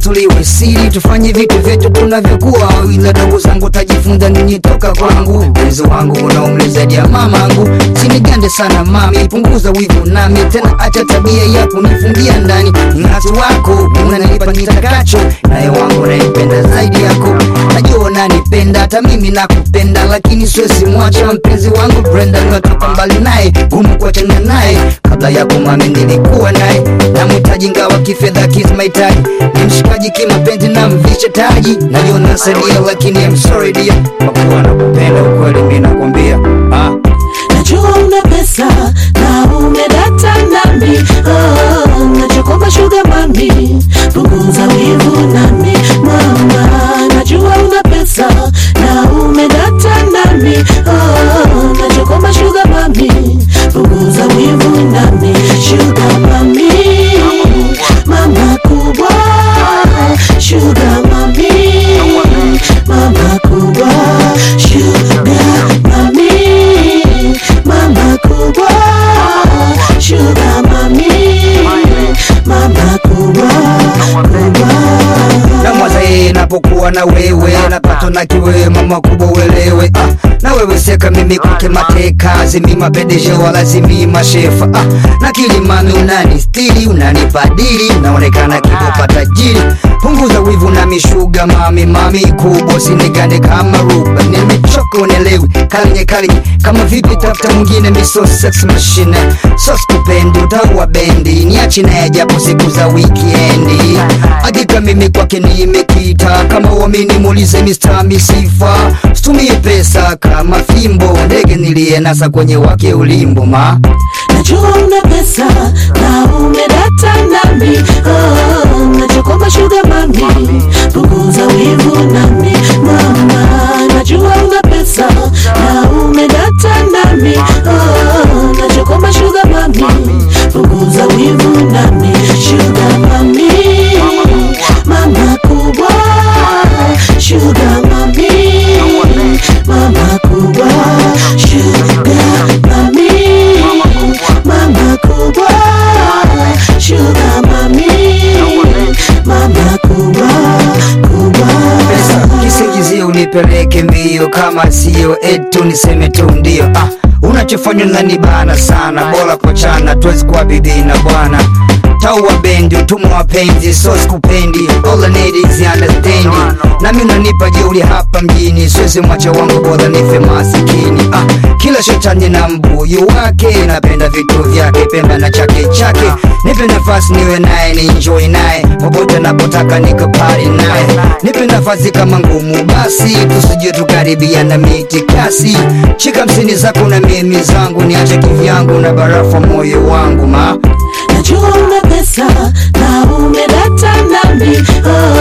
tuliwe siri, tufanye vitu vyetu tunavyokuwa, ila dogo zangu tajifunza nini toka kwangu. Mpenzi wangu unaumri zaidi ya mamangu, sinigande sana mami, punguza wivu nami tena, acha tabia ya kunifungia ndani. Ng'ati wako unanipa nitakacho, naye wangu naipenda zaidi yako. Najua unanipenda hata mimi nakupenda, lakini siwezi mwacha mpenzi wangu Brenda, natoka mbali naye, gumu kuachana naye. Kabla yako mami nilikuwa naye, namhitaji ngawa kifedha kizi mahitaji, ni mshikaji kimapenzi na mvisha taji, najua nasaidia, lakini I'm sorry dear, kwa kuwa nakupenda ukweli, mimi nakwambia ah. Najua una pesa na umedata nami oh, nachokomba sugar mami, punguza wivu nami mama. Najua una pesa na umedata nami oh, nachokomba sugar mami, punguza wivu nami sugar mami, mama kubwa sugar mami, mama kubwa sugar mami, mama kubwa sugar mami, mama kubwa kubwa na mwazae napokuwa na wewe napatwa na kiwewe mama kubwa uelewe ah, na wewe seka mimi kwake mateka zimima pedeshe wala zimima shefa ah, na kilimami unani stili unanibadili naonekana kibopa tajiri punguza wivu na mishuga mami mami kubwa sinigande kama ruba nimechoka unelewi kalinye kalinye kama vipi tafuta mwingine miso sex machine so skupendi utaua bendi niachi naye japo siku za wikendi hakika mimi kwake nimekita kama uamini muulize Mr. Misifa situmie pesa kama fimbo ndege niliyenasa kwenye wake ulimbo ma Najua una pesa na umedata nami oh, nachokomba sugar mami, punguza wivu nami mama. Najua una pesa na umedata nami oh, nachokomba sugar mami, punguza wivu nami sugar mami, mama kubwa sugar mami, mama kubwa sugar mami, mama kubwa sugar mami, mama kubwa kubwa pesa kisingizio unipeleke mbio kama sio etu niseme tu ndio ah, unachofanya nanibana sana bora kochana tuwezi kuwa bibi na bwana taua bendi utumwa wapenzi so sikupendi all I need is understanding nami unanipa jeuri hapa mjini siwezi mwacha wangu bora nife masikini ah, kila shetani na mbuyu wake napenda vitu vyake pemba na chake chake nipe nafasi niwe naye ni enjoy naye popote napotaka nikapari naye nipe nafasi kama ngumu basi tusije tukaribia na miti kasi shika msini zako na mimi zangu niache kivyangu na barafu moyo wangu ma Najua una pesa na umedata nami oh,